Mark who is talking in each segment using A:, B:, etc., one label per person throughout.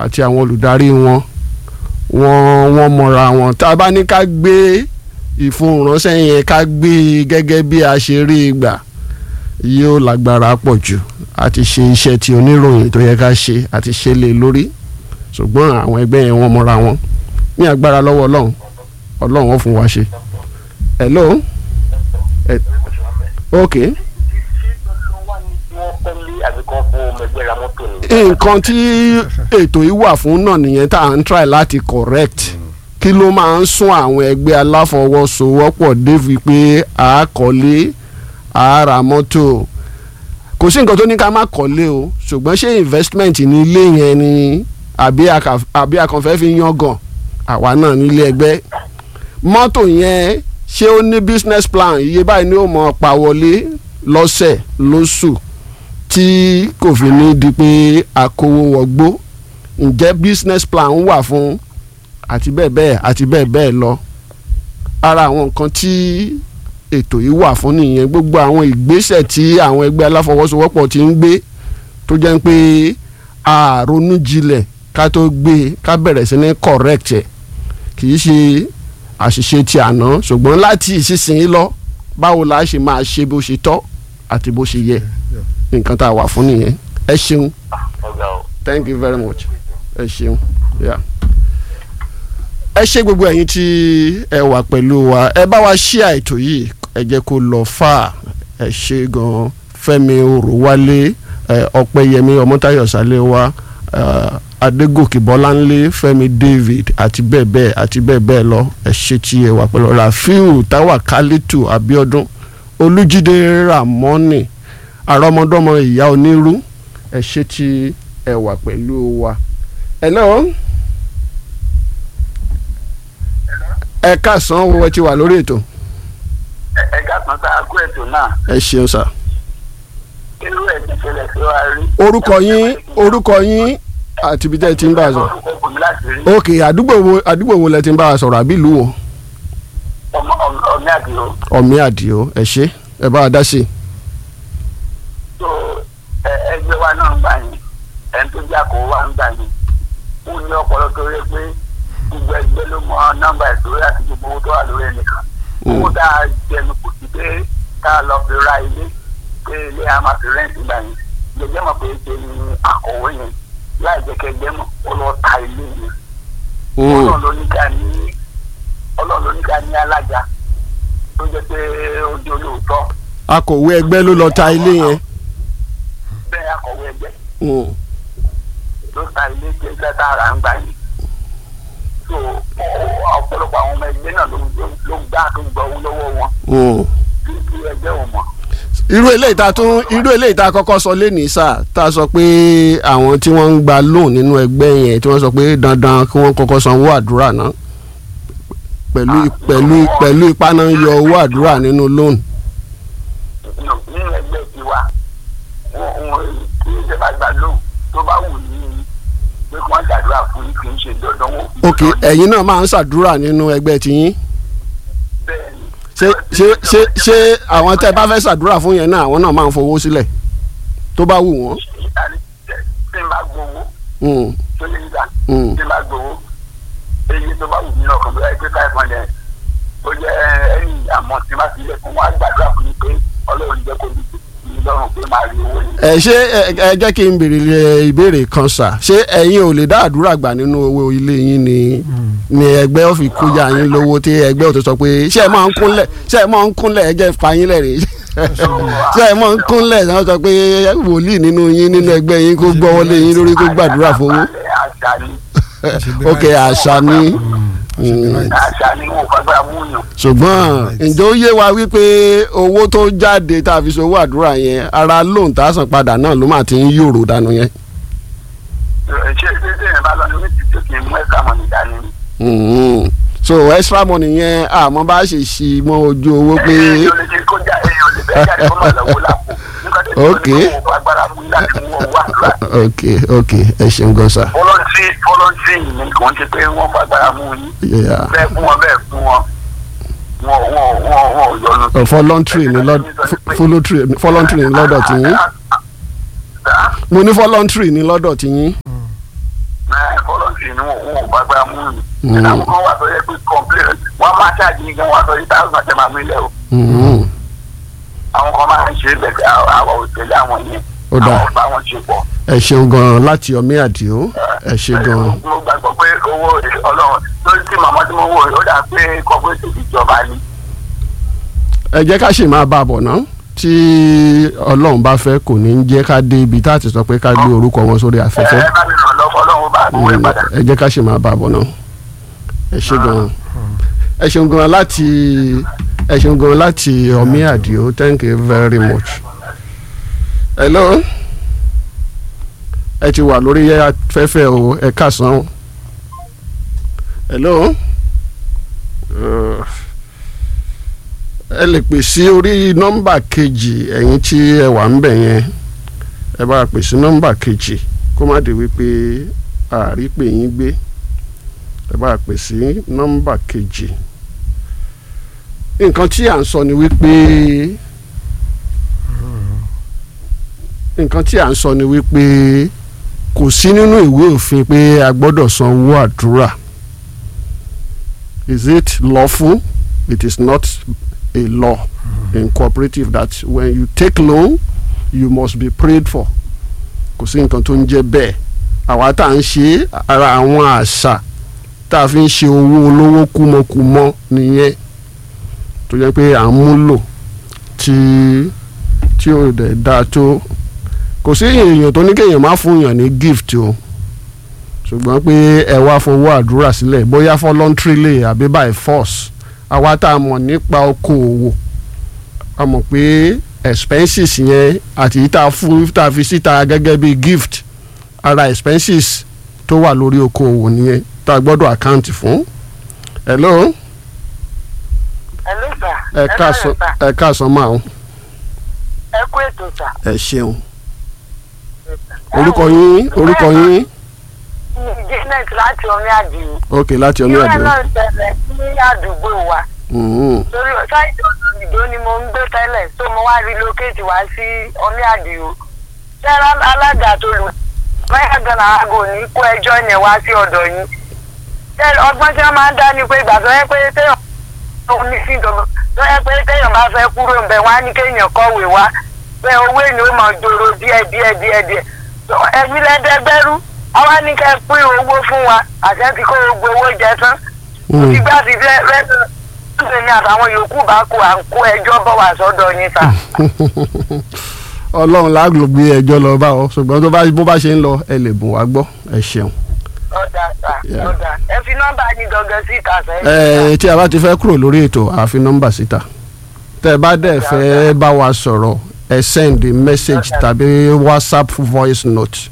A: àti àwọn olùdarí wọn wọ́n wọ́n mọ̀ra wọn tá a bá ní ká gbé ìfohùnránṣẹ́ yẹn ká gbé e gẹ́gẹ́ bí a ṣe rí i gbà yóò lágbára pọ̀ jù àti ṣe iṣẹ́ tí oníròyìn tó yẹ ká ṣe àti ṣe lé lórí ṣùgbọ́n àwọn ẹgbẹ́ yẹn wọ́n mọ̀ra wọn ní agbára lọ́wọ́ ọlọ́run ọlọ́run ó fún wa ṣe. hello Eh, ok nǹkan tí ètò yìí wà fún náà nìyẹn tá à ń try láti correct kí ló máa ń sún àwọn ẹgbẹ́ aláfọwọ́sowọ́pọ̀ débi pé a kọ́lé a ra mọ́tò kò sí nǹkan tó ní ká má kọ́lé o ṣùgbọ́n ṣé investment ní ilé yẹn ni àbí aka- àbí akànfẹ́ fi yangàn àwa náà nílé ẹgbẹ́ mọ́tò yẹn ṣé ó ní business plan iye báyìí ni ó mọ̀ pa wọlé lọ́sẹ̀ lóṣù tí kò fi ní di pé akówó wọgbó ǹjẹ́ business plan wà fún àti bẹ́ẹ̀ bẹ́ẹ̀ àti bẹ́ẹ̀ bẹ́ẹ̀ lọ ara àwọn nǹkan tí ètò yìí wà fún nìyẹn gbogbo àwọn ìgbésẹ̀ tí àwọn ẹgbẹ́ aláfọwọ́sowọ́pọ̀ ti ń gbé tó jẹ́ pé a ronú jinlẹ̀ ká tó gbé ká bẹ̀rẹ̀ sí ní correct ẹ̀ kì í ṣe àṣìṣe ti àná ṣùgbọ́n láti ìsinsìnyí lọ báwo la ṣe máa ṣe bó ṣe tọ́ àti bó ṣe yẹ nǹkan tá a wà fún nìyẹn ẹ ṣeun thank you very much ẹ ṣeun yeah. ẹ ṣe gbogbo ẹ̀yin tí ẹ wà pẹ̀lú wa ẹ bá wa ṣí àìtò yìí ẹ jẹ́ kó lọ fà ẹ ṣe gan Fẹ́mi Òrùwálé ẹ Ọpẹ́yẹmí Ọmọ́táyọ̀ Sálẹ́wà ẹ Adégòkè Bọ́láńlé Fẹ́mi David àti bẹ́ẹ̀ bẹ́ẹ̀ àti bẹ́ẹ̀ bẹ́ẹ̀ lọ ẹ ṣe tí ẹ wà pẹ̀lú Rafiu Tawakalitu Abiodun Olújídé Ramoni àrọ́mọdọ́mọ ìyá onírú ẹ ṣe tí ẹ wà pẹ̀lú wa. hello ẹ káàsán owó ẹ ti wà lórí ètò
B: ẹ̀ka kan tá a kó ètò náà
A: ẹ ṣeun sà.
B: irú ẹ̀ ti ṣẹlẹ̀ sí wa rí.
A: orúkọ yín orúkọ yín àti ibi tẹ́ ẹ ti ń bá a sọ̀rọ̀
B: orúkọ kò ní láti rí
A: ok àdúgbò wo àdúgbò wo lẹ ti ń bá a sọ̀rọ̀ àbí ìlú wo
B: ọmọ ọmọ ọmọ àdìo
A: ọ̀mí àdìo ẹ ṣe ẹ bá a dá sí i.
B: tó ẹ ẹgbẹ́ wa náà ń gbà yín ẹni tó jà kó wa ń gbà yín ó ní ọpọlọ tó rí pé gbogbo ẹgbẹ́ ló mọ nọ́mbà ìṣòro àti gbogbo owó tó wà lórí ẹnìkan owó tá a jẹnu kù sí pé tá a lọ fi ra ilé pé ilé a máa fi rẹ́ǹtì gbà yín jẹjẹ mọ̀ pé ṣe ni akọ̀wé yẹn láì jẹ́ kẹgbẹ́ mọ̀ ó lọ ta ilé yẹn ọlọ́run ló ní ká ní ọlọ́run ló ní ká ní alága tó jẹ́ pé ó di olóòótọ́
A: akọ̀wé ẹgbẹ́ ló lọ ta ilé yẹn.
B: bẹ́ẹ̀ akọ̀wé ẹgbẹ́
A: Mm.
B: ló ta ilé tí ẹgbẹ́ tá a rà ń gbà yìí so ọ- ọ̀pọ̀lọpọ̀ àwọn ọmọ ẹgbẹ́ náà ló ló- ló gbá tó gbọ́ owó lọ́wọ́ wọn
A: Mm.
B: kí kí ẹgbẹ́ ò mọ̀
A: irú eléyìí tá a tún irú eléyìí tá a kọ́kọ́ sọ lẹ́nìí sá tá a sọ pé àwọn tí wọ́n ń gba loan nínú ẹgbẹ́ yẹn tí wọ́n sọ pé dandan kí wọ́n kọ́kọ́ san owó àdúrà náà pẹ̀lú pẹ̀lú pẹ̀lú ipá náà ń yọ owó àdúrà nínú loan.
B: nínú nínú ẹgbẹ́ tiwa wọn wọn kí ìjọba gbà lóhùn tó bá wù ní pé kí wọ́n ṣàdúrà fún yín kì í ṣe dandan wọn.
A: ok ẹ̀yin náà máa ń ṣàdúrà nínú ẹgbẹ́ tiyín
B: bẹ́ẹ̀ ni
A: ṣé ṣé ṣé ṣé àwọn tẹ́ ẹ bá fẹ́ ṣàdúrà fún yẹn náà àwọn náà máa ń fowó sílẹ̀ tó bá wù wọ́n.
B: tí n bá gbowó
A: Mm.
B: tó lè gbà
A: Mm.
B: tí n bá gbowó èyí tó bá wù mí náà kàn bóyá pé five hundred ó jẹ́ ẹ̀yìn àmọ́ tí n bá fi lẹ̀ fún wọn á gbàdúrà fún mi pé ọlọ́run jẹ́ kó mi lọ́rùn pé máa rí owó yìí.
A: ẹ ṣé ẹ ẹ jẹ́ kí n béèrè lé- ìbéèrè kan sà ṣé ẹ̀yin ò lè dá àdúrà gbà nínú owó ilé yín ni ni ẹgbẹ́ ò fi kójà yín lówó tí ẹgbẹ́ ò tó sọ pé ṣé ẹ máa ń kúnlẹ̀ ṣé ẹ máa ń kúnlẹ̀ ẹ jẹ́ fa yín lẹ́rìí ṣé ẹ máa ń kúnlẹ̀ ṣé wọ́n sọ pé wòlíì nínú yín nínú ẹgbẹ́ yín kó gbọ́wọ́ lé yín lórí kó gbàdúrà fowó
B: àṣà ni
A: ok àṣà ni Mm.
B: àṣà ni wọn ò fagbára mú yàn.
A: ṣùgbọ́n ǹjẹ́ ó yé wa wípé owó tó jáde tá a fi ṣòwò àdúrà yẹn ara lóun tá a san padà náà ló máa ti ń yòrò dànù yẹn.
B: ṣé ṣé ṣé ìyẹn bá lọ ní méjì tó kì í mú ẹ̀ka mọ̀ nìdá ni.
A: Mhm. so extra money yẹn àmọ́ bá ṣe ṣí mọ́ ojú owó pé
B: èyí ò lè ṣe kó já èyí ò lè bẹ́ẹ̀ jáde kó mọ̀ lọ́wọ́ lápò. nígbà tó
A: Ok.
B: ti kó fagbára mú láti mú owó àdúrà.
A: ok ok ẹ ṣeun gan sa.
B: fọlọ́ntì fọlọ́ntì ni kò ń ṣe pé wọ́n fagbára mú yín.
A: Yeah.
B: bẹ́ẹ̀ fún wọn bẹ́ẹ̀ fún wọn wọn wọn wọn wọn ò yọnu.
A: Uh, voluntary ni lọ́d- fu- voluntary voluntary ni lọ́dọ̀ tí yín mo ní voluntary ni lọ́dọ̀ tí yín.
B: sí ni wọn ò gbàgbà mú mi.
A: Mm.
B: ẹ̀dá kan wà tó yẹ pé complain wọ́n máa ṣáàjì ní gan wọ́n sọ yìí táwọn àti màmú ilẹ̀ o.
A: Mhm.
B: àwọn kan máa ń ṣe é bẹ̀ẹ̀ àwọn òṣèlú àwọn yẹn
A: Ó dáa.
B: àwọn bá wọn ṣe pọ̀.
A: ẹ ṣeun gan láti ọmí àdìo ẹ ṣe gan
B: mo gbàgbọ́ pé owó ọlọ́run lórí tí màmá tí mo wò ó dà pé cooperative ìjọba ni.
A: ẹ jẹ́ ká ṣì máa bá a bọ̀ ná tí ọlọ́run bá fẹ́ kò ní í jẹ́ ká dé ibi tá a ti sọ pé ká gbé orúkọ wọn sórí
B: ẹ
A: afẹ́fẹ́
B: ẹ bá mi ràn lọ́wọ́ ọlọ́run bá mi wé padà.
A: ẹ jẹ́ ká ṣì máa bá a bọ̀ ná ẹ ṣe gan ẹ ṣeun gan láti ẹ ṣeun gan láti ọmí àdìo thank you very much hello ẹ ti wà lórí afẹ́fẹ́ o ẹ káàsán o hello. Uh, ẹ lè pè sí orí nọ́mbà kejì ẹ̀yin tí ẹ wà ń bẹ̀ yẹn ẹ bá pè sí nọ́mbà kejì kó má di wípé àárí pè yín gbé ẹ bá pè sí nọ́mbà kejì nǹkan tí à ń sọ ni wípé nǹkan tí à ń sọ ni wípé kò sí nínú ìwé òfin pé a gbọ́dọ̀ san owó àdúrà is it lawful it is not a law in cooperative that when you take loan you must be prayed for kò sí nǹkan tó ń jẹ́ bẹ́ẹ̀ àwa tá à ń ṣe ara àwọn àṣà tá a fi ń ṣe owó olówó kúmọkúmọ nìyẹn tó jẹ́ pé à ń múlò tí tí ò dẹ̀ dáa tó kò sí èèyàn tó ní kéèyàn má fún yàn ní gift o ṣùgbọ́n pé ẹ wá fowó àdúrà sílẹ̀ bóyá voluntarily àbí by force àwa tá a mọ̀ nípa okòòwò a mọ̀ pé expenses yẹn àti yìí tá a fún tá a fi síta gẹ́gẹ́ bí gift ara expenses tó wà lórí okòòwò nìyẹn tá a gbọ́dọ̀ account fún. hello
B: Hello sir.
A: ẹ káàsán ẹ káàsán máa ń
B: ẹ kú ètò sà.
A: ẹ ṣeun orúkọ yín orúkọ yín
B: janet láti omi àdìyí.
A: ok láti ọmọ
B: ìwé
A: àdúrà
B: náà ṣẹlẹ̀ ní àdúgbò wa.
A: Mhm.
B: torí ṣáìtì òdòdó ni mo ń gbé tẹ́lẹ̀ tó mo wá relocate wá sí omi àdìyí. ṣẹ́ra alága tó lù báyà gan-an aago ní kó ẹjọ́ yẹn wá sí ọ̀dọ̀ yín. ṣé ọgbọ́n tí wọ́n máa ń dá ni pé ìgbà tó yẹ pé téèyàn òun ní sí ìdọ̀gbọ̀n tó yẹ pé téèyàn bá fẹ́ kúrò ń bẹ̀ wá ní kéèyàn kọ̀wé wá pé owó èèyàn ó máa jòrò díẹ̀ díẹ̀ díẹ̀ díẹ̀ ẹ̀mí lẹ́dẹ́gbẹ́rú àwa ní kẹ́ pín owó fún wa àṣẹ ti kó gbogbo owó jẹ tán
A: Mhm.
B: ìgbà tí rẹ́sẹ̀ ní àtàwọn yòókù bá kó à ń kó ẹjọ́ bọ̀ wá sọ́dọ̀ yín sà.
A: ọlọ́run lágbo gbé ẹjọ́ lọ bá ọ ṣùgbọ́n tó bá bó bá ṣe ń lọ ẹ lè bùn wá gbọ́ ẹ ṣeun.
B: ọ̀dà sà
A: Yeah.
B: ọ̀dà ẹ fi nọ́mbà yín gangan sí ìta sẹ́yìn.
A: ẹ tí a bá ti fẹ́ kúrò lórí ètò àfi nọ́mbà síta tẹ́ ẹ bá dẹ̀ fẹ́ bá wa sọ̀rọ̀ ẹ send message tàbí whatsapp voice note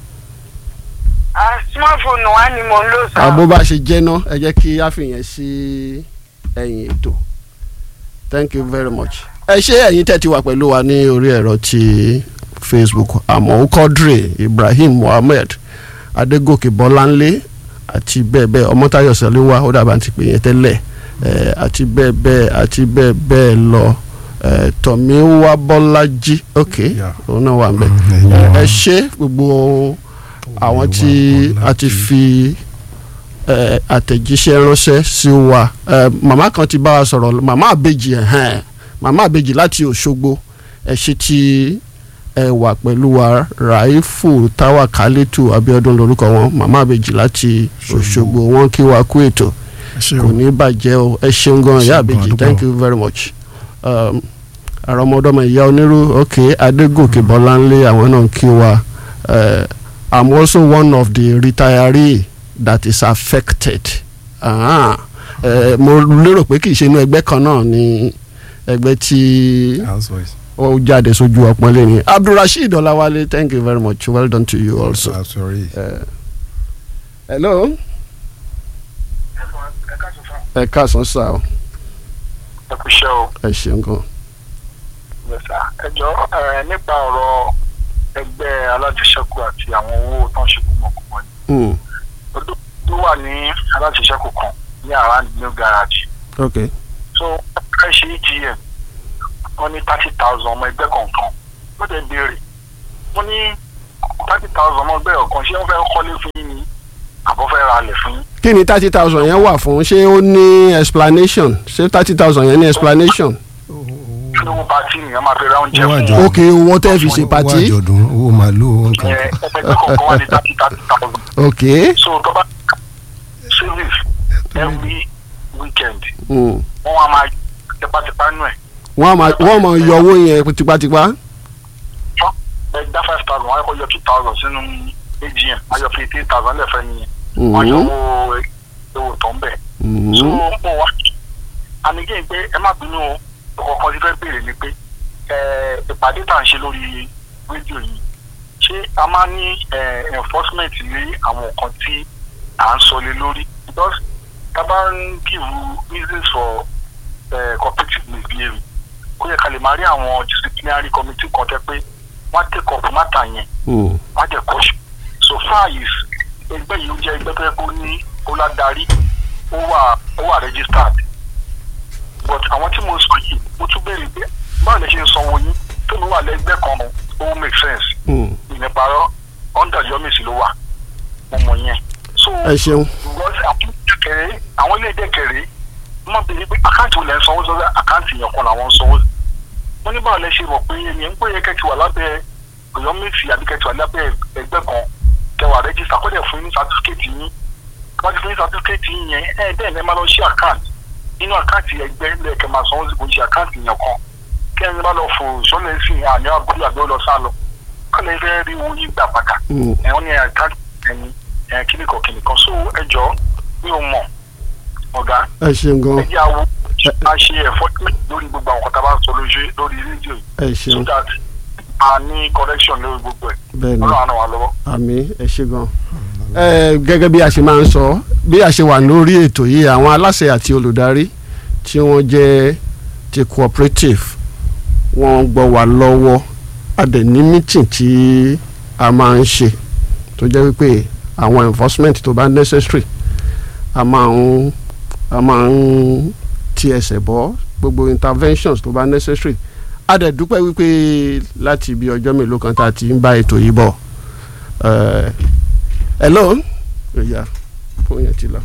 B: Ah, smartphone wa ni mo ń lò sà.
A: àbó bá ṣe jẹ́ ná ẹ jẹ́ kí a fìyẹn sí ẹ̀yìn ètò thank you very much. ẹ ṣé ẹ̀yin tẹ́ ti wà pẹ̀lú wa ní orí ẹ̀rọ ti facebook àmọ́ kọ́dre ibrahim mohammed adégòkè bọ́láńlé àti bẹ́ẹ̀ bẹ́ẹ̀ ọmọtáyọ̀ sẹ́lẹ̀wá ó dàbà ti pè yẹn tẹ́lẹ̀ ẹ̀ àti bẹ́ẹ̀ bẹ́ẹ̀ àti bẹ́ẹ̀ bẹ́ẹ̀ lọ ẹ̀ tọ̀míwá bọ́lájí ok
C: Yeah.
A: òun náà wà ń bẹ̀
C: Mm, ẹ̀yin wa.
A: ẹ ṣé gbogbo àwọn tí a ti fi ẹ, àtẹ̀jíṣẹ́ ránṣẹ́ sí wa ẹ, màmá kan ti bá wa sọ̀rọ̀ màmá àbèjì ẹ̀hẹ́n màmá àbèjì láti Òṣogbo ẹ ṣé tí ẹ wà pẹ̀lú wa Raifu Táwà Kálítù Abíọ́dún lórúkọ wọn màmá àbèjì láti Òṣogbo wọn kí wa kú ètò
C: ẹ ṣé
A: kò
C: o
A: ní bàjẹ́ o ẹ ṣeun gan ìyá
C: Ṣeun gan,
A: àbèjì
C: àdúpẹ́
A: thank
C: o.
A: you very much um, àrọmọdọ́mọ ìyá onírú ok adégòkè bọ́láńlé àwọn náà kí wa uh, i'm also one of the retiree that is affected ah, uh, mo lérò pé kì í ṣe inú ẹgbẹ́ kan náà ni ẹgbẹ́ tí
C: house voice
A: ó jáde sójú ọpọ́nlé ni abdulrasheed ọláwálé thank you very much well done to you also.
C: i'm sorry
A: Uh, hello ẹ káàsán sá o
B: ẹ kú iṣẹ́ o.
A: ẹ ṣeun gan.
B: yẹsà ẹjọ ẹ nípa ọ̀rọ̀ ẹgbẹ́ alájẹṣẹ́kù àti àwọn owó tó ń ṣe kúmọkúmọ ni
A: Mm,
B: odò tó wà ní alájẹṣẹ́kù kan ní around new garage
A: okay.
B: so ẹ ṣe egm wọ́n ní thirty thousand ọmọ ẹgbẹ́ kọ̀ọ̀kan wọ́n tẹ béèrè wọ́n ní thirty thousand ọmọ ẹgbẹ́ ọ̀kan ṣé wọ́n fẹ́ kọ́lé fún yín ni àbọ̀ fẹ́ ra
C: ra lẹ̀ fún yín.
A: kí ni thirty thousand yẹn wà fún ṣé ó ní explanation ṣé thirty thousand yẹn ní explanation.
C: kí ló bá tí nìyẹn máa fi ra oúnjẹ
D: Ó wà
C: fún
D: jọ.
C: wọn.
A: ok owó tẹ́ fi ṣe
D: owó
A: pàtí.
D: àjọ̀dún owó màálù nǹkan.
C: ẹ ẹgbẹ́ kọ̀ọ̀kan wà ní thirty thirty thousand.
A: ok
C: so tó bá service every weekend
A: mm.
C: wọ́n wá máa tipátipá nù ẹ̀
A: wọ́n á máa wọ́n máa yọ owó yẹn tipátipá.
C: ẹ dá five thousand wọ́n á kọ́ yọ two thousand sínú agm wọ́n á yọ fifty eight thousand lẹ́fẹ̀ẹ́ nìyẹn wọ́n á yọ
A: Mhm.
C: owó owó tó ń bẹ̀.
A: Mhm.
C: so mo wá anigé pé ẹ má bínú o ọkọ̀ọ̀kan ti fẹ́ béèrè ni pé ẹ, ìpàdé tá à ń ṣe lórí rédíò yìí ṣé a máa ní ẹ, enforcement lé àwọn nǹkan tí à ń sọ lé lórí because tá a bá ń give reasons for ẹ, cooperative misbehaviour kó yẹ ká lè máa rí àwọn disciplinary committee kan tẹ́ pé wọ́n á take up matter yẹn
A: Mm.
C: wọ́n á jẹ́ kọ́ṣù so far is ẹgbẹ́ yìí ó jẹ́ ẹgbẹ́ tó yẹ kó ní ó ládarí ó wà ó wà registered but àwọn tí mo sọ yìí mo tún béèrè pé báwo lè ṣe ń sanwó yín tó mi wà lẹ́gbẹ́ kan ó make sense
A: Mm.
C: ìnìparọ́ under yomisi ló wà mo mọ̀ yẹn so
A: ẹ ṣeun.
C: because àwọn kẹrẹ àwọn ilé ìdẹ́kẹrẹ wọ́n béèrè pé àkáǹtì wo lẹ́ ń sanwó sọ́dọ̀ àkáǹtì yẹn kan làwọn ń sanwó wọ́n ní báwo lẹ ṣe rò pé ẹni ń pè é kẹ́tì wà lábẹ́ ọ̀yọ́mẹ́sì àbí kẹ́tì wà lábẹ́ ẹgbẹ́ kan kẹwàá rẹ́jísítà kó dẹ̀ fún yín ní sátífíkẹ́tì yín wọ́n ti fún yín sátífíkẹ́tì yín yẹn ẹ̀ bẹ́ẹ̀ lẹ́ máa lọ ṣí àkáǹtì nínú àkáǹtì ẹgbẹ́ lẹ́ẹ̀kẹ́ máa sanwó sí kò ń ṣe àkáǹtì yẹn kan kẹ́ni bá lọ fò sọ́lẹ̀ sí àní àbúrò àbí ó lọ sá lọ kọ́lẹ̀ fẹ́ rí owó yín gbà padà
A: Mm.
C: ẹ̀ wọ́n ní àkáǹtì ẹni ẹ̀ kíníkan kíníkan so ẹ jọ mi ò mọ̀ ọ̀gá
A: ẹ ṣeun gan.
C: ẹjẹ awo a ṣe enforcement lórí gbogbo àwọn kan tá a bá sọ lójú lórí rédíò
A: ẹ
C: yìí so
A: ṣeun
C: that a ní correction lórí gbogbo ẹ̀
A: bẹ́ẹ̀ ni.
C: ọlọ́run àná wa lọ́wọ́.
A: àmì ẹ ṣe gan. ẹ gẹ́gẹ́ bí a ṣe máa ń sọ bí a ṣe wà lórí ètò yìí àwọn aláṣẹ àti olùdarí tí wọ́n jẹ́ ti cooperative wọ́n gbọ́ wá lọ́wọ́ a dẹ̀ ní meeting tí a máa ń ṣe tó jẹ́ wípé àwọn enforcement tó bá necessary a máa ń a máa ń ti ẹsẹ̀ bọ́ gbogbo interventions tó bá necessary a dẹ̀ dúpẹ́ wípé láti ibi ọjọ́ mélòó kan tá a ti ń bá ètò yìí bọ̀ Uh, hello oya fóònù yẹn ti lọ.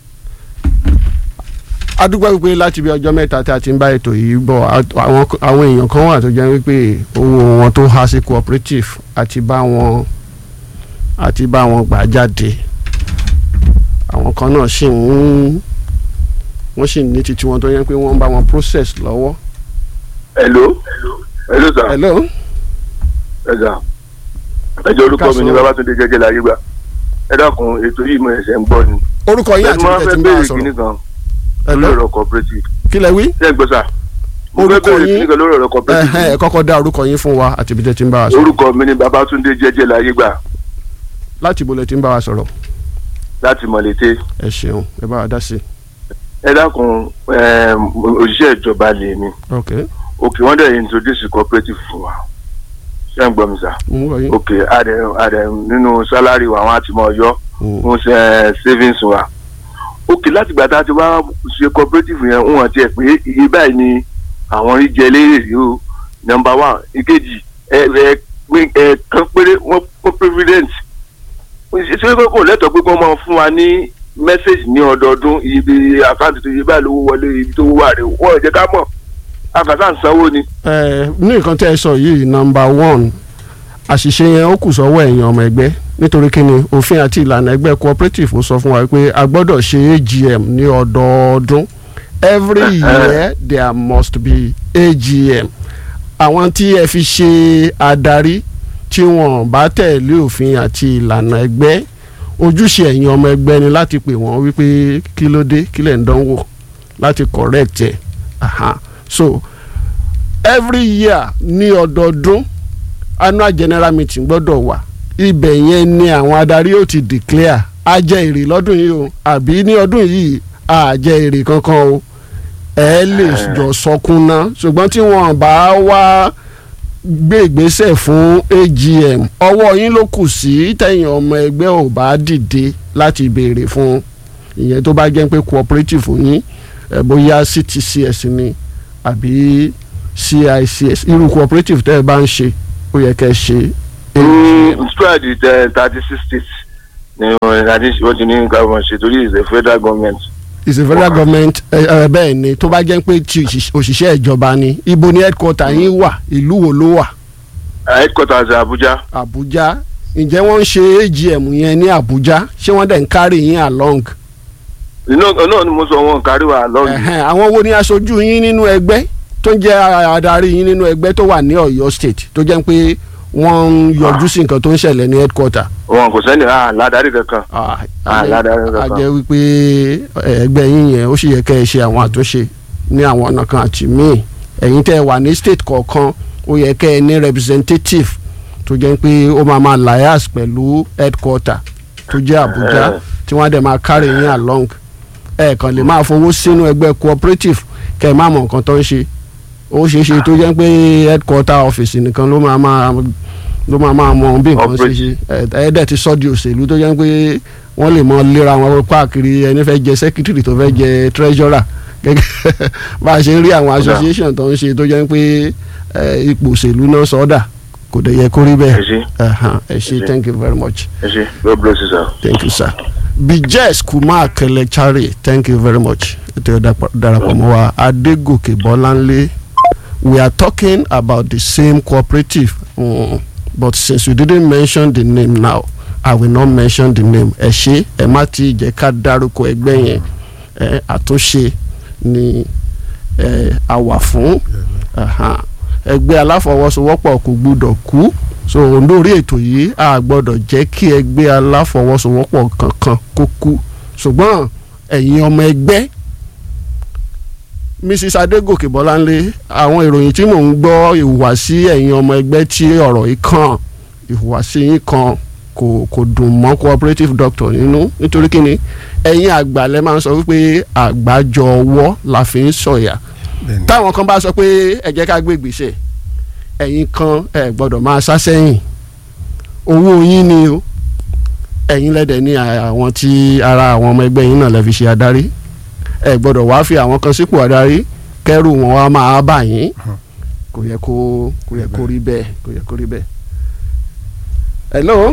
A: adúgbò wípé láti bí ọjọ́ mẹ́ta tí a ti ń bá ètò yìí bọ̀ a- àwọn àwọn èèyàn kan wà tó jẹ́ wípé owó wọn tó há sí cooperative àti bá wọn àti bá wọn gbà jáde àwọn kan náà sì ń wọ́n sì ní títí wọn tó yẹ pé wọ́n ń bá wọn process lọ́wọ́.
E: hello hello sir
A: hello
E: ẹ̀sà ẹjọ́ orúkọ mi ní
A: Káàsán.
E: babatunde jẹjẹ láyé gbà ẹ dákun ètò yìí mo ẹsẹ̀ ń gbọ́ ni
A: orúkọ yín àti
E: mo
A: ìjẹ́
E: fẹ́
A: tí ń bá a
E: béèrè kíní
A: sọ̀rọ̀
E: kan lórí
A: hello
E: ọ̀rọ̀ cooperative
A: kí lẹ wí.
E: ṣé ẹ gbọ́ sà mo fẹ́
A: Orúkọ
E: béèrè
A: yín?
E: kíní kan lórí ọ̀rọ̀
A: ẹ
E: cooperative
A: ẹ kọ́kọ́ dá orúkọ yín fún wa àti ibi tẹ́ ti ń bá wa sọ̀rọ̀
E: orúkọ mi ní babatunde jẹjẹ láyé gbà
A: láti ibo lẹ ti ń bá wa sọ̀rọ̀
E: láti mọ̀lété
A: ẹ ṣeun ẹ bá wa dá sí i.
E: ẹ dákun ẹm, òṣìṣẹ́ ìjọba lèmi
A: ok
E: òkè wọ́n dẹ̀ introduce cooperative fún wa ṣé ń gbọ́ mi sà
A: mo ń wọ yín.
E: òkè àdẹ àdẹ nínú sálárì wa àwọn àti mọ̀ ọyọ́
A: Mm.
E: fún ṣe savings wa òkè láti gbà tá a ti wá ṣe cooperative yẹn ń wọ́n tiẹ̀ pé iye báyìí ni àwọn rí jẹ lérè yìí o number one ìkejì ẹ ẹ pé ẹ kan péré wọ́n fún president ṣé pé kò lẹ́tọ̀ọ́ pé kí wọ́n máa fún wa ní message ní ọdọọdún ibi àkáǹtì tó yẹ báyìí lówó wọlé ibi tó wà rè wọ́n ò jẹ́ ká mọ̀ àkàtà ń sanwó ni.
A: ẹ ní nǹkan tẹ́ ẹ sọ yìí nọmba one àṣìṣe yẹn ó kù sọ́wọ́ ẹ̀yin ọmọ ẹgbẹ́ nítorí kíni òfin àti ìlànà ẹgbẹ́ cooperative ó sọ fún wa pé a gbọ́dọ̀ ṣe AGM ní ọdọọdún every year there must be AGM àwọn tí ẹ fi ṣe adarí tí wọn bá tẹ̀lé òfin àti ìlànà ẹgbẹ́ ojúṣe ẹ̀yin ọmọ ẹgbẹ́ ni láti pè wọ́n wípé kí ló dé kí lẹ̀ ń dánwò láti correct ẹ̀ aha so every year ní ọdọọdún annual general meeting gbọ́dọ̀ wà ibẹ̀ yẹn ni àwọn adarí ó ti declare a jẹ èrè lọ́dún yìí o àbí ní ọdún yìí a jẹ èrè kankan o ẹ lè jọ sọkún ná ṣùgbọ́n tí wọ́n bá wá gbé ìgbésẹ̀ fún AGM ọwọ́ yín ló kù sí tẹ̀yìn ọmọ ẹgbẹ́ ò bá dìde láti béèrè fún ìyẹn tó bá jẹ́ pé cooperative yín ẹ̀ bóyá CTCS ni àbí CICS irú cooperative tẹ́ ẹ bá ń ṣe ó yẹ kẹ́ ẹ ṣe AGM.
E: spread thirty six states ni wọ́n ti ní káwọn ṣe torí is the federal government.
A: is a federal government ẹ ẹ bẹ́ẹ̀ ni tó bá jẹ́ pé ti òṣìṣẹ́- òṣìṣẹ́ ìjọba ni ibo ni headquarter yín wà ìlú wo ló wà
E: headquarters Abuja
A: Àbújá ǹjẹ́ wọ́n ń ṣe AGM yẹn ní Àbújá ṣé wọ́n dẹ̀ ń carry yín along
E: náà náà ni mo sọ wọn kárí wa lọ́ọ̀yì.
A: Ẹ̀hẹ́n, àwọn wo ni aṣojú yín nínú ẹgbẹ́ tó ń jẹ́ adarí yín nínú ẹgbẹ́ tó wà ní Ọ̀yọ́ state tó jẹ́ pé wọ́n ń yọjú sí nǹkan tó ń ṣẹlẹ̀ ní headquarter
E: wọn kò sẹ́ni ah ládàrí kankan.
A: Ah,
E: Ah,
A: a jẹ́-
E: ládàá kankan.
A: a jẹ́ wípé ẹ, ẹgbẹ́ yín yẹn ó sì yẹ kẹ́ ẹ ṣe àwọn àtúnṣe ní àwọn ọ̀nà kan àti míì ẹ̀yin tẹ́ ẹ wà ní state kọ̀ọ̀kan ó yẹ kẹ́ ẹ ní representative tó jẹ́ pé ó máa máa lias pẹ̀lú headquarter tó jẹ́ Àbújá
E: Eh.
A: tí wọ́n á dẹ̀ máa carry yín along ẹ kàn lè máa fowó sínú ẹgbẹ́ cooperative kẹ́ ẹ má mọ̀ nǹkan tó ń ṣe ó ṣeé ṣe tó jẹ́ pé headquarter office nìkan ló máa máa ló máa máa mọ bí nǹkan ṣe ṣe ẹ ẹ dẹ̀ ti sọ́ di òṣèlú tó jẹ́ pé wọ́n lè mọ léra wọn káàkiri ẹni fẹ́ jẹ secretary tó fẹ́ jẹ treasurer gẹ́gẹ́ bá a ṣe ń rí àwọn association tó ń ṣe tó jẹ́ pé ẹ, ipò òṣèlú náà sọ́dà kò dẹ̀ yẹ kó rí
E: ẹ
A: bẹ́ẹ̀
E: ṣe
A: Ẹ̀hán, ẹ ṣé
E: Ẹ ṣé.
A: thank you very much
E: ẹ ṣe God bless you sir.
A: thank you sir. bijes kumar kelechari thank you very much ètò ìdàpọ̀- darapọ̀ mọ́ wa adégòkè bọ́láńlé we are talking about the same cooperative mm, but since you didn't mention the name now i will not mention the name ẹ ṣé ẹ má ti jẹ́ ká dárúkọ ẹgbẹ́ yẹn ẹ àtúnṣe ni ẹ a wà fún Aha. ẹgbẹ́ aláfọwọ́sowọ́pọ̀ kò gbúdọ̀ kú so lórí ètò yìí a gbọ́dọ̀ jẹ́ kí ẹgbẹ́ aláfọwọ́sowọ́pọ̀ kankan kó kú ṣùgbọ́n ẹ̀yin ọmọ ẹgbẹ́ mrs adégòkè bọ́láńlé àwọn ìròyìn tí mò ń gbọ́ ìhùwàsí ẹ̀yin ọmọ ẹgbẹ́ tí ọ̀rọ̀ yìí kàn ìhùwàsí yín kan kò kò dùn mọ́ cooperative doctor nínú nítorí kíni ẹ̀yin àgbà lẹ máa ń sọ wípé àgbájọ ọwọ́ la fi ń sọ̀yà
D: bẹ́ẹ̀ni
A: táwọn kan bá sọ pé ẹ jẹ́ ká gbé ìgbésẹ̀ ẹ̀yin kan ẹ gbọ́dọ̀ máa sá sẹ́yìn owó yín ni o ẹ̀yin lẹ́dẹ̀ ní àwọn tí ara àwọn ọmọ ẹgbẹ́ yín náà lè fi ṣe adarí ẹ gbọ́dọ̀ wá fi àwọn kan sípò adarí kẹ́rù wọn wá máa bà yín kò yẹ kó kò yẹ kó rí bẹ́ẹ̀ kò yẹ kó rí bẹ́ẹ̀. hello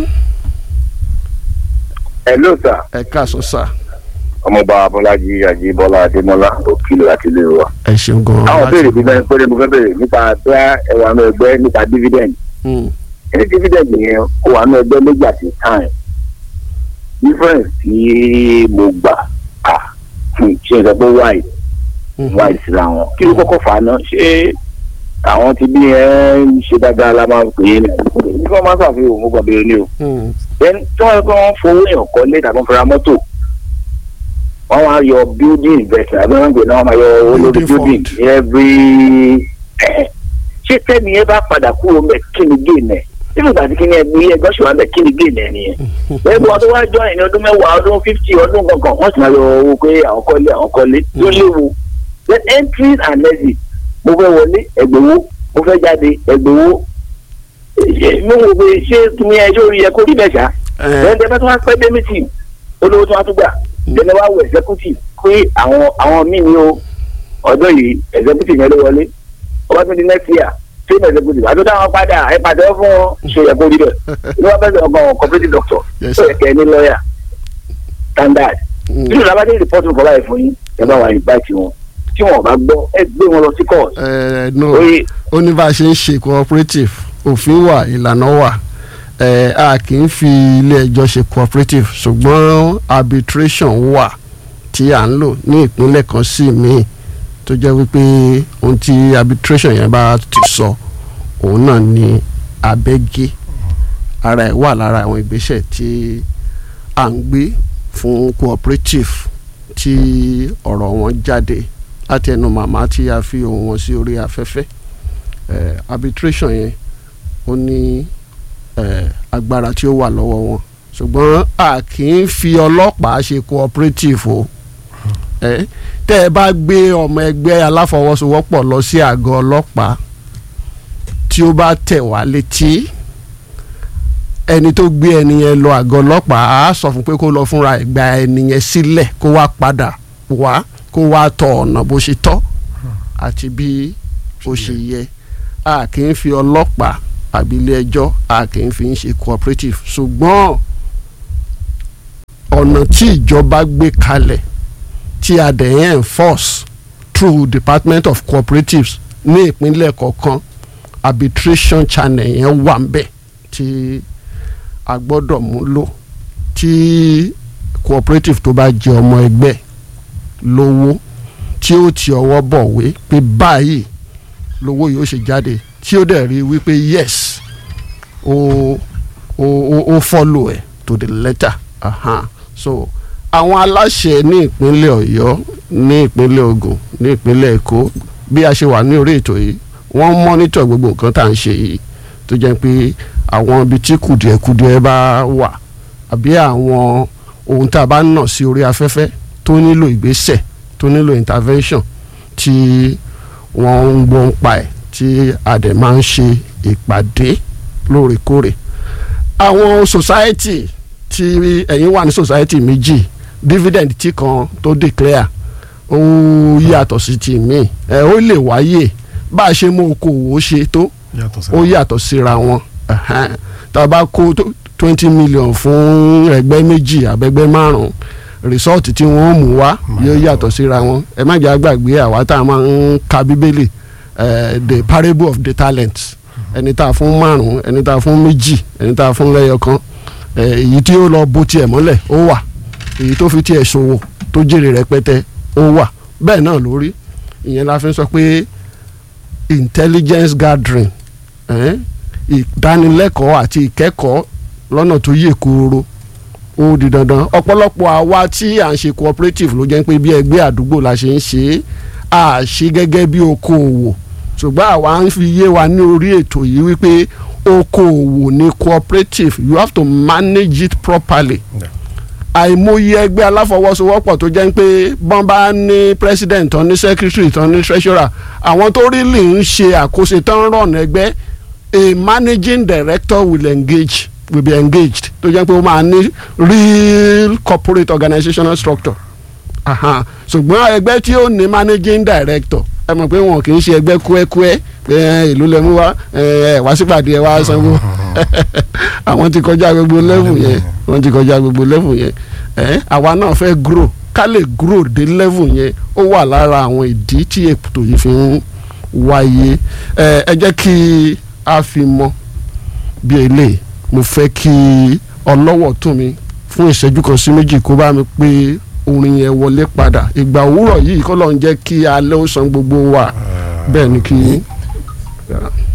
F: hello sir
A: ẹ káàsán sà
F: ọmọọba abọlájí ajíbọlá adémọlá òkìlọ àti ilé wa.
A: ẹ ṣeun gan-an.
F: àwọn
A: láti-
F: béèrè bí bẹ́ẹ̀ péré mo fẹ́ béèrè nípa bẹ́ẹ̀ ẹ̀wà náà ẹgbẹ́ nípa dividend.
A: Hmm,
F: ẹni dividend yẹn ó wà náà ẹgbẹ́ méjì àti time. difference tí mo gbà à fún ṣe ìsọ pé wide
A: hmm,
F: wide síra wọn. kí ló kọ́kọ́ fà á náà ṣé àwọn tí bí ẹ ń ṣe dáadáa la máa ń pè é ní. ní wọ́n máa ń ṣàfihàn mo gbà béèrè ní o
A: hmm,
F: then tí wọ́n kọ́ wọ́n fowó èèyàn kọ́lé tàbí wọ́n fẹ́ra mọ́tò wọ́n wá yọ building investment àbí wọ́n gbé náà wọ́n máa yọ owó lórí
A: Building
F: building
A: fund.
F: every ṣé tẹ́ni ẹ bá padà kúrò mẹ́ kí ni gain ẹ̀ nínú ìgbà tí kí ni ẹgbẹ́ ẹgbẹ́ ṣùgbọ́n mẹ́ kí ni gain ẹ̀ nìyẹn bẹ́ẹ̀ bí wọ́n tó wá jọ ìní ọdún mẹ́wàá ọdún fifty ọdún kankan wọ́n sì máa yọ owó pé àwọn kọ́lé àwọn kọ́lé ló léwu then entries and exits mo fẹ́ wọlé ẹgbẹ̀wó mo fẹ́ jáde ẹgbẹ̀wó mo wò pé ṣé tún yẹ ṣé orí yẹ kó rí bẹ́ẹ̀ ṣá
A: Eh,
F: ẹ̀ẹ́dẹ́ bá tún wá pẹ́ dé mítì olówó tún wá tún gbà tẹ́lẹ̀ wá wọ executive pé àwọn àwọn míì ní o ọdún yìí executive yẹn ló wọlé ọba tún di next year same executive àti táwọn padà ẹ pàdé fún wọn ṣe yẹ kó rí bẹ́ẹ̀ ní wọ́n fẹ́ẹ́ ọgbọ́n cooperative doctor
A: Yes,
F: tó
A: sir.
F: yẹ kẹ́ ẹ ní lawyer standard
A: hmm.
F: nínú làbádé report kọ́ báyìí fún yín ẹ bá wà nígbà tí wọn tí wọn bá gbọ́ ẹ gbé wọn lọ sí court
A: Eh, no
F: oye
A: ó ní bá a ṣe ń ṣe cooperative òfin wà ìlànà wà ẹ a kì í fi ilé ẹjọ́ ṣe cooperative ṣùgbọ́n arbitration wà tí à ń lò ní ìpínlẹ̀ kan sí míì tó jẹ́ wípé ohun tí arbitration yẹn bá ti sọ òun náà ni abẹ́gẹ́ ara ẹ̀ wà lára àwọn ìgbésẹ̀ tí à ń gbé fún cooperative tí ọ̀rọ̀ wọn jáde láti ẹnu màmá tí a fi ohùn wọn sí orí afẹ́fẹ́ eh, arbitration yẹn ó ní eh, agbára tí ó wà lọ́wọ́ wọn ṣùgbọ́n a kì í fi ọlọ́pàá ṣe cooperative o eh, tẹ́ ẹ bá gbé ọmọ ẹgbẹ́ aláfọwọ́sowọ́pọ̀ lọ sí àgọ́ ọlọ́pàá tí ó bá tẹ̀ wá létí ẹni tó gbé ẹni yẹn lọ àgọ́ ọlọ́pàá á sọ fún pé kó lọ fúnra ẹ̀ gba ẹni yẹn sílẹ̀ kó wá padà wá kó wá tọ ọ̀nà bó ṣe tọ́ àti bí ó ṣe yẹ a kì í fi ọlọ́pàá àbí ilé ẹjọ́ a kì í fi ń ṣe cooperative ṣùgbọ́n ọ̀nà tí ìjọba gbé kalẹ̀ tí a dẹ̀ ń enforce through department of cooperatives ní ìpínlẹ̀ kọ̀ọ̀kan arbitration channel yẹn wà ń bẹ̀ tí a gbọ́dọ̀ mú lò tí cooperative tó bá jẹ ọmọ ẹgbẹ́ lówó tí ó ti ọwọ́ bọ̀wé pé báyìí lówó yóò ṣe jáde tí ó dẹ̀ rí wípé yes ó ó ó ó follow ẹ̀ to the letter uh-huh. so àwọn aláṣẹ ní ìpínlẹ̀ ọ̀yọ́ ní ìpínlẹ̀ ògùn ní ìpínlẹ̀ èkó bí a ṣe wà ní orí ètò yìí wọ́n mọ́nítọ̀ gbogbo nǹkan tá à ń ṣe yìí tó jẹ́ pé àwọn ibi tí kùdìẹ̀kudiẹ bá wà àbí àwọn ohun tá a bá nà sí orí afẹ́fẹ́ tó nílò ìgbésẹ̀ tó nílò intervention tí wọ́n ń gbọ́ ń pa ẹ̀ tí a dẹ̀ máa ń ṣe ìpàdé lóòrèkóòrè àwọn society tí ẹ̀yin wà ní society méjì dividend tí kan tó declare ó yàtọ̀ sí ti míì ẹ̀ ó lè wáyè bá a ṣe mú okòwò ṣe tó ó yàtọ̀ síra wọn tá a bá kó twenty million fún ẹgbẹ́ méjì àbẹ́gbẹ́ márùn-ún result tí wọ́n mú wá yóò yàtọ̀ síra wọn ẹ má jẹ́ àgbàgbé àwa tá a máa ń ka bíbélì the parable of the talents ẹni tá a fún márùn-ún ẹni tá a fún méjì ẹni tá a fún lẹ́yọ̀kan èyí tí ó lọ bó tiẹ̀ mọ́lẹ̀ ó wà èyí tó fi tiẹ̀ ṣòwò tó jèrè rẹpẹtẹ ó wà bẹ́ẹ̀ náà lórí ìyẹn la fi sọ pé intelligence gathering ìdánilẹ́kọ̀ọ́ àti ìkẹ́kọ̀ọ́ lọ́nà tó yè kooro ó di dandan ọ̀pọ̀lọpọ̀ àwa tí à ń ṣe cooperative ló jẹ́ pé bí ẹgbẹ́ àdúgbò la ṣe ń ṣe é à ṣe gẹ́gẹ́ bí okòòwò ṣùgbọ́n àwa ń fi yé wa ní orí ètò yìí wípé okòòwò ni cooperative you have to manage it properly. àìmọye ẹgbẹ́ aláfọwọ́sowọ́pọ̀ tó jẹ́ pé bọ́n bá ní president tán ní secretary tán ní treasurer àwọn tó rí lè ń ṣe àkóso tán rọ̀n ẹgbẹ́ a managing director will engage will be engaged tó jẹ́ pé ó máa ní real corporate organizational structure ṣùgbọ́n ẹgbẹ́ tí ó ní managing director ẹ mọ̀ pé wọn kì í ṣe ẹgbẹ́ kúẹ́kúẹ́ pé ìlú lẹ́mú wá ẹ wá sípàdé ẹ wá sanwó àwọn ti kọjá gbogbo level yẹn wọ́n ti kọjá gbogbo level yẹn ẹ àwa náà fẹ́ grow ká lè grow dé level yẹn ó wà lára àwọn ìdí tí ètò yìí fi ń wáyé ẹ ẹ jẹ́ kí a fi mọ̀ bí eléyìí mo fẹ́ kí ọlọ́wọ́ tún mi fún ìṣẹ́jú kan sí méjì kó bá mi pé orin yẹn wọlé padà ìgbà òwúrọ̀ yìí kọ́ ló ń jẹ́ kí alẹ́ ó san gbogbo wa bẹ́ẹ̀ ni kí. Yeah.